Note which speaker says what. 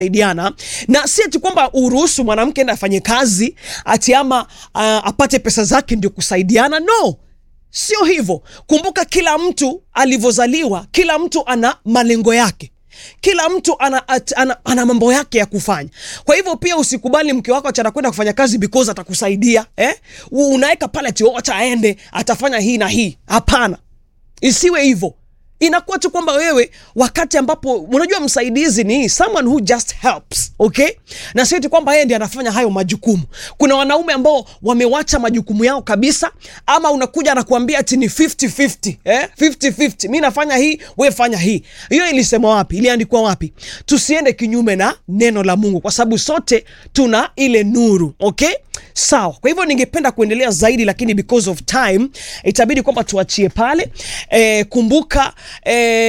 Speaker 1: saidiana na si ati kwamba uruhusu mwanamke enda afanye kazi ati ama uh, apate pesa zake ndio kusaidiana no sio hivyo kumbuka kila mtu alivyozaliwa kila mtu ana malengo yake kila mtu ana, at, ana, ana mambo yake ya kufanya kwa hivyo pia usikubali mke wako ati anakwenda kufanya kazi because atakusaidia eh? unaweka pale ati "Oh, acha aende atafanya hii na hii hapana isiwe hivyo inakuwa tu kwamba wewe wakati ambapo unajua msaidizi ni someone who just helps okay na sio eti kwamba yeye ndiye anafanya hayo majukumu kuna wanaume ambao wamewacha majukumu yao kabisa ama unakuja anakuambia ati ni 50-50 eh? 50-50 mi nafanya hii we fanya hii hiyo ilisema wapi iliandikwa wapi tusiende kinyume na neno la mungu kwa sababu sote tuna ile nuru okay sawa kwa hivyo ningependa kuendelea zaidi lakini because of time itabidi kwamba tuachie pale e, kumbuka e,